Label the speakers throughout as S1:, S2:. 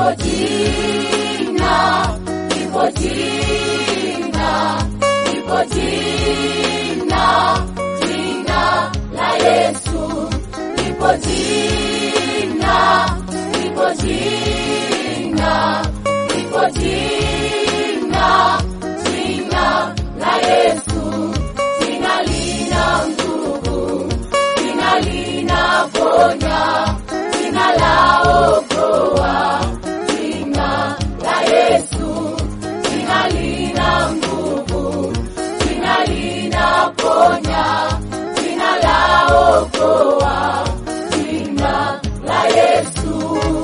S1: lipo jina, lipo jina, lipo jina, jina la Yesu. Lipo jina, lipo jina, lipo jina, jina la Yesu. Jina lina nguvu, jina linaponya, jina laokoa, jina la Yesu. Jina lina nguvu, jina linaponya, jina laokoa, jina la Yesu.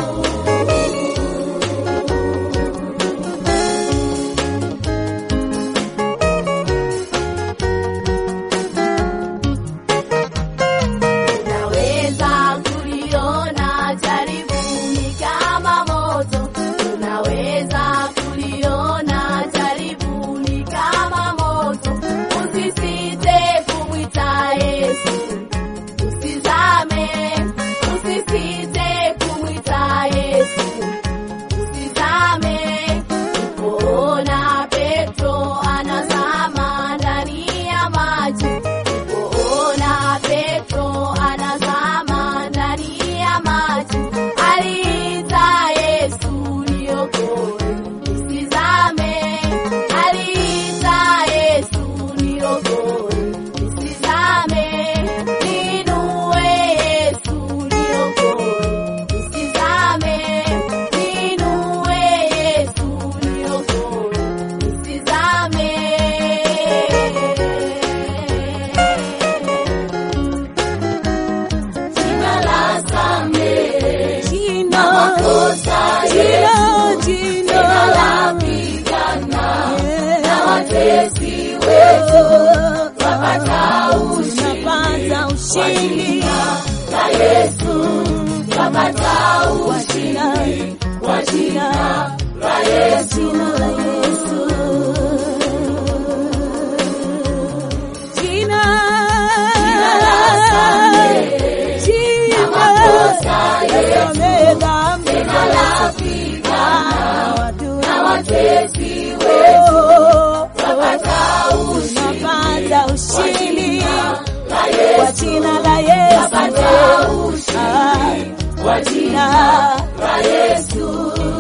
S1: Tunaweza kuliona jaribu ni kama moto, tunaweza kuliona jaribu ni kama moto. Usisite kumwita Yesu, usizame, usisite kumwita Yesu, usizame. Kuona Petro anazama ndani ya maji, kuona Petro anazama ndani ya maji, aliita Yesu niokoe, nisizame. Aliita Yesu niokoe, nisizame. Niinue Yesu niokoe, nisizame. Niinue Yesu niokoe, nisizame. Jina la samehe
S2: Jina,
S1: makosa
S2: jina,
S1: yetu,
S2: jina.
S1: jina la pigana
S2: Yeah.
S1: na watesi wetu,
S2: Oh,
S1: twapata ushindi
S2: tunapata
S1: kwa
S2: ushindi
S1: jina la Yesu, twapata
S2: kwa jina,
S1: ushindi kwa
S2: kwa
S1: jina
S2: jina,
S1: la Yesu.
S2: jina la Yesu. Jina,
S1: Jina la samehe
S2: jina,
S1: na makosa yetu,
S2: samehe dhambi
S1: jina la pigana
S2: na watu
S1: na watesi wetu,
S2: Oh,
S1: twapata ushindi
S2: tunapata
S1: kwa
S2: ushindi
S1: jina la
S2: kwa
S1: Yesu.
S2: jina la Yesu.
S1: Twapata ushindi kwa jina la Yesu.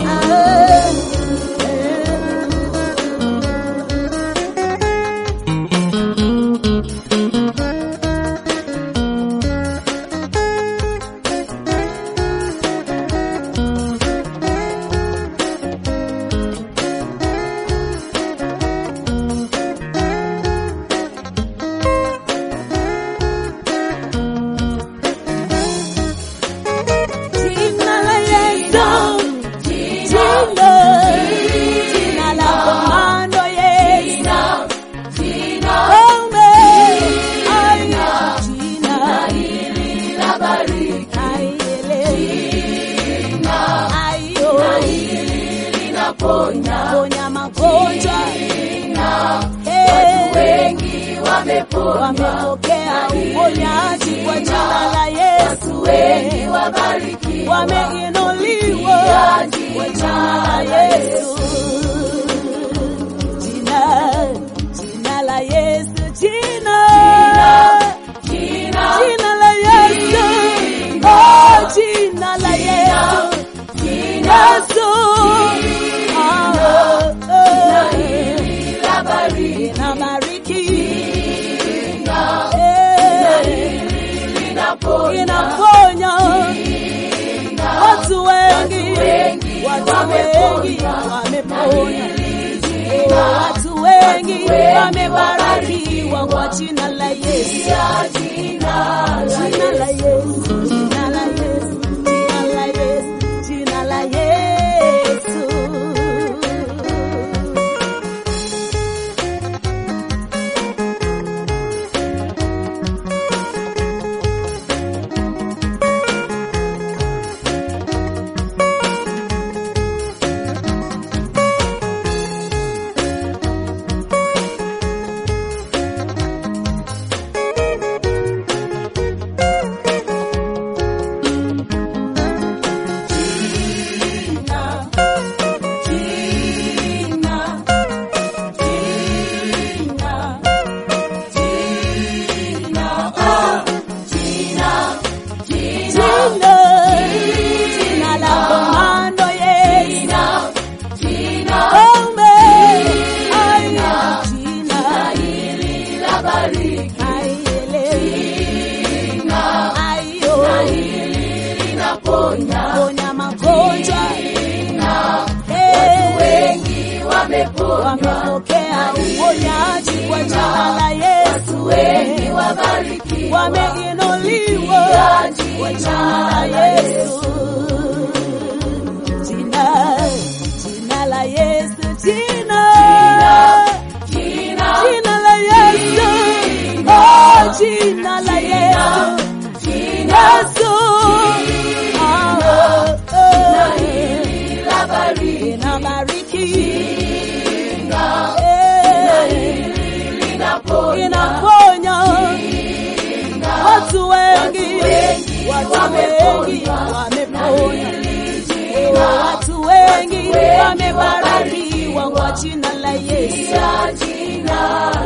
S2: Jina la Yesu,
S1: Jina,
S2: jina, jina la komando Yesu,
S1: jina, jina
S2: Ome, ayo, jina,
S1: hili la bariki,
S2: ayele,
S1: jina
S2: ayo,
S1: hili linaponya,
S2: ponya magonjwa,
S1: jina
S2: eh,
S1: wengi wamepona,
S2: wamepokea uponyaji kwa jina la Yesu,
S1: wengi wabarikiwa,
S2: wameinuliwa kwa jina la Yesu. Jina, jina la Yesu, jina,
S1: jina,
S2: jina la Yesu, oh, jina la Yesu,
S1: jina
S2: Yesu, oh, oh,
S1: hili la bariki,
S2: inabariki,
S1: jina
S2: eh,
S1: linaponya,
S2: inaponya watu wengi,
S1: wengi
S2: watu wengi wamepona,
S1: jina
S2: watu wengi wamebarikiwa kwa jina la Yesu.
S1: ya jina la
S2: Jina la Yesu, jina la Yesu, jina la Yesu, jina la Yesu.
S1: wameponywa.
S2: wamepokea uponyaji kwa jina la Yesu.
S1: Wengi wabarikiwa.
S2: Wameinuliwa kwa jina la Yesu. Jina, jina la Yesu, jina,
S1: Jina,
S2: jina la Yesu, oh, jina la Yesu,
S1: jina
S2: Yesu, oh, oh, oh.
S1: linabariki.
S2: inabariki,
S1: Jina
S2: eh,
S1: linaponya.
S2: inaponya watu wengi, watu wengi
S1: wameponywa.
S2: wameponywa, Oh, watu wengi wamebarikiwa kwa jina la Yesu.
S1: Jina